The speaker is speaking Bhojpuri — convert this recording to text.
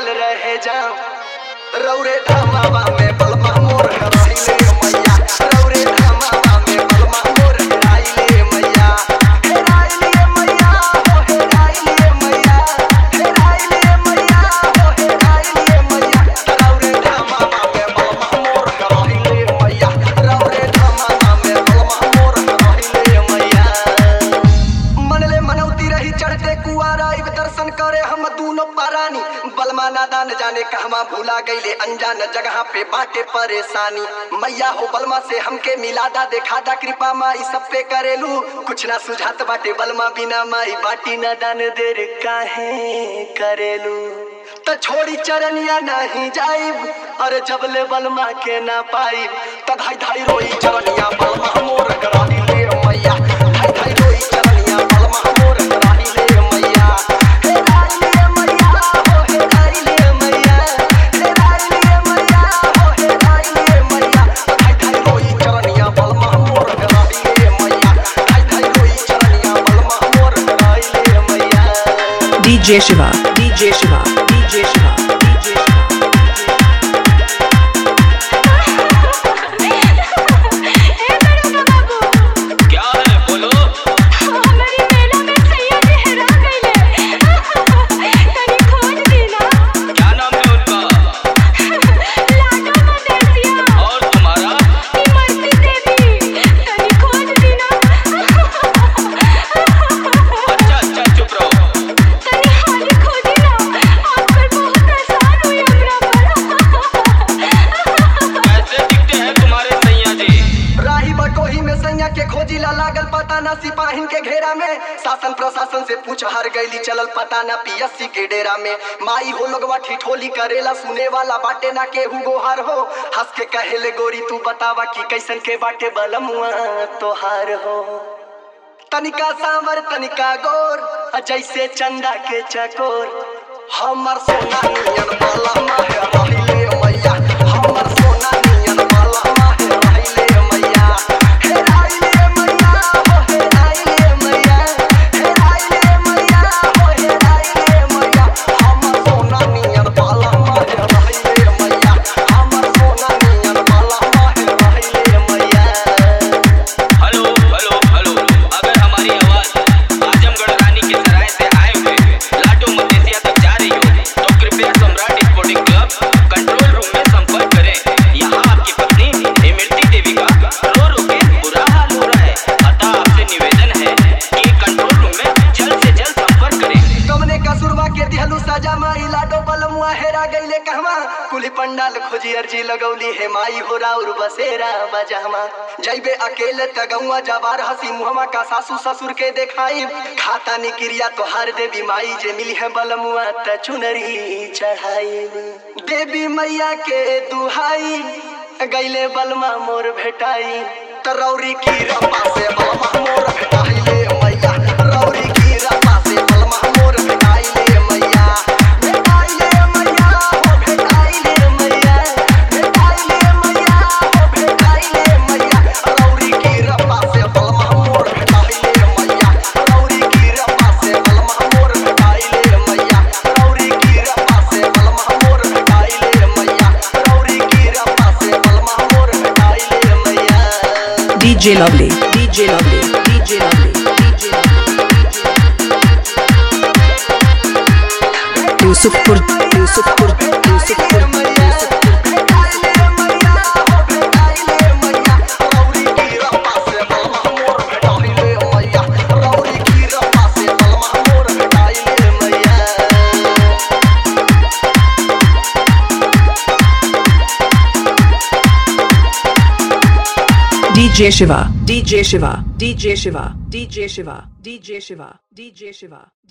रहे जाम रौरे धामावा में बलमा मोर हराइले मैया रौरे धामावा में बलमा मोर हराइले मैया हेराइले मैया हो हेराइले मैया हेराइले मैया हो हेराइले मैया रौरे धामावा में बलमा मोर हराइले मैया रौरे धामावा में बलमा मोर हराइले मैया मनले मनौती रही चढ़ते कुआरा इब दर्शन करे हम दूनो पारानी बलमा नादा न जाने कहवा भूला गईले अनजान जगह पे बाटे परेशानी मैया हो बलमा से हमके मिलादा देखादा कृपा माई सब पे करेलू कुछ ना सुझात बाटे बलमा बिना माई बाटी न दान देर काहे करेलू त छोड़ी चरनिया नहीं जाइब अरे जबले बलमा के ना पाइब त धाई धाई रोई चरनिया बलमा मोर कराही ले मैया धाई धाई रोई चरनिया बलमा मोर कराही ले मैया हे राई ले मैया हो हे राई ले मैया हे राई ले मैया हो हे राई ले मैया धाई धाई रोई चरनिया बलमा मोर कराही ले मैया धाई धाई रोई चरनिया बलमा मोर कराही ले मैया DJ Shiva, DJ Shiva, DJ Shiva, DJ Shiva. ए बड़का बाबू क्या है बोलो हमारी मेला में सैया लहरा गईले तनी खोज देना क्या नाम है उनका लाडो मदेसिया और तुम्हारा इमरती देवी तनी खोज देना अच्छा अच्छा चुप रहो तनी हाली खोजी ना आजकल बहुत आसान हुई हमरा पर कैसे दिखते हैं तुम्हारे सैया जी राही बटोही में सैया के खोजी ला लागल पता ना सिपाहिन के घेरा में शासन प्रशासन से पूछ हर गईली चलल पता ना पीएससी के डेरा में माई हो लोगवा ठिठोली करेला सुने वाला बाटे ना केहू गोहार हो हंस के कहेले गोरी तू बतावा कि कैसन के बाटे बलमुआ तोहार हो तनिका सांवर तनिका गोर अ जैसे चंदा के चकोर हमर सोना नियन बाला माहे रहिले मैया हमर सोना नियन बाला माहे रहिले मैया हे राइले मैया हो हे राइले मैया हे राइले मैया हो हे राइले मैया हमर सोना नियन बाला माहे रहिले मैया हमर सोना नियन बाला माहे रहिले मैया हेलो हेलो हेलो अगर हमारी आवाज आजमगढ़ रानी के सराय से आए हुए लाडो मदेसिया तक जा रही हो तो कृपया Samrat sporting club control room में संपर्क करें यहाँ आपकी पत्नी इमरती देवी का रो रो के बुरा हाल हो रहा है अतः आपसे निवेदन है कि कंट्रोल रूम में जल्द से जल्द संपर्क करें कमने कसूरबा के दिहलू सजा माई लाडो बलमुआ हेरा गईले कहवा कुली पंडाल खोजी अर्जी लगौली हे माई हो राउर बसेरा बजामा जैबे अकेले तगौआ जबार हसी मुहमा का सासू ससुर के देखाई खाता निक्रिया तोहार देवी माई जे मिली है बलमुआ त चुनरी चढ़ाई देवी मैया के दुहाई गईले बलमा मोर भेटाई त रौरी की रपा से बलमा मोर भेटाइले मैया रौरी की रपा से बलमा मोर भेटाइले मैया भेटाइले मैया हो भेटाइले मैया भेटाइले मैया हो भेटाइले मैया रौरी की रपा से बलमा मोर भेटाइले मैया रौरी की रपा से बलमा मोर भेटाइले मैया रौरी की रपा से बलमा मोर भेटाइले मैया रौरी की रपा से बलमा मोर भेटाइले मैया DJ Lovely, DJ Lovely, DJ Lovely, DJ Lovely. Yusufpur, Yusufpur, Yusufpur, Yusufpur. DJ Shiva, DJ Shiva, DJ Shiva, DJ Shiva, DJ Shiva, DJ Shiva.